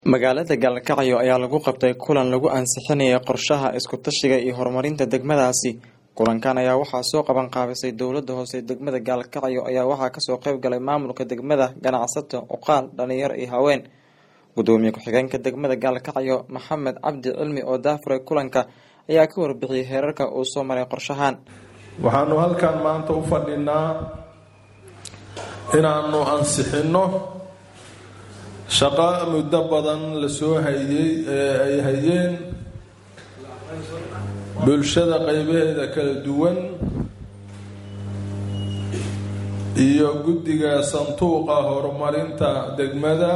magaalada gaalkacyo ayaa lagu qabtay kulan lagu ansixinayay qorshaha isku-tashiga iyo horumarinta degmadaasi kulankan ayaa waxaa soo qaban qaabisay dowlada hoose degmada gaalkacyo ayaa waxaa kasoo qeyb galay maamulka degmada ganacsato oqaal dhalinyaro iyo haween gudoomiye ku-xigeenka degmada gaalkacyo maxamed cabdi cilmi oo daafuray kulanka ayaa ka warbixiyay heerarka uu soo maray qorshahan waxaanu halkan maanta u fadhinaa inaanu ansixinno shaqo muddo badan lasoo hayey ee ay hayeen bulshada qeybaheeda kala duwan iyo guddiga sanduuqa horumarinta degmada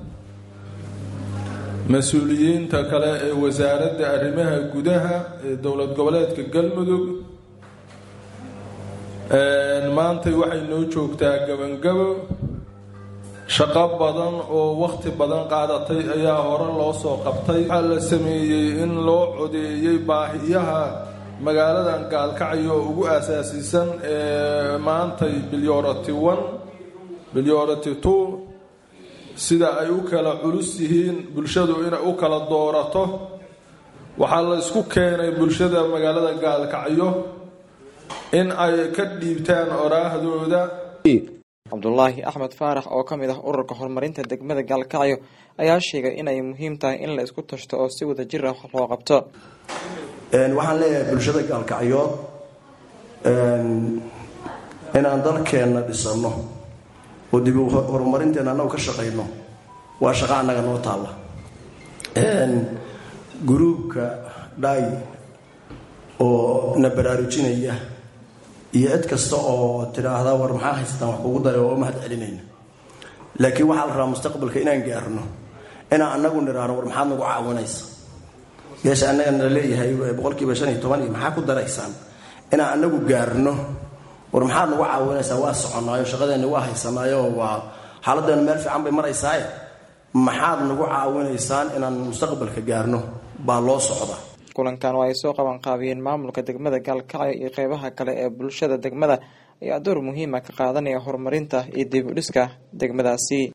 mas-uuliyiinta kale ee wasaaradda arrimaha gudaha ee dowlad goboleedka galmudug maantay waxay noo joogtaa gabangabo shaqo badan oo waqti badan qaadatay ayaa hore loo soo qabtay waxaa la sameeyey in loo codeeyey baahiyaha magaaladan gaalkacyo oo ugu asaasisan ee maantay bilyority one bilyority two sida ay u kala culus yihiin bulshadu inay u kala doorato waxaa la isku keenay bulshada magaalada gaalkacyo in ay ka dhiibtaan oraahdooda cabdulaahi axmed faarax oo kamid ah ururka horumarinta degmada gaalkacyo ayaa sheegay inay muhiim tahay in la isku tashto oo si wada jir ah wax loo qabto waxaan leeyahay bulshada gaalkacyood inaan dalkeenna dhisano oo dib horumarinteena annagu ka shaqayno waa shaqo annaga noo taalla guruubka dhaay oo na baraarujinaya iyo cid kasta oo tidhaahda war maxaa haysataan wax kugu daray oo umahad celinayna laakiin waxaa la rabaa mustaqbalka inaan gaarno inaan anagu nidhaahno war maxaad nagu caawinaysa meesha annaga na leeyahay boqolkiiba shan iyo toban iyo maxaa ku daraysaan inaan anagu gaarno war maxaad nagu caawinaysaa waa soconaayo shaqadeenna waa haysanaayo waa xaaladeenu meel fiican bay maraysaaye maxaad nagu caawinaysaan inaan mustaqbalka gaarno baa loo socda kulankan oo ay soo qaban qaabiyeen maamulka degmada gaalkacyo iyo qeybaha kale ee bulshada degmada ayaa door muhiima ka qaadanaya horumarinta iyo dib u dhiska degmadaasi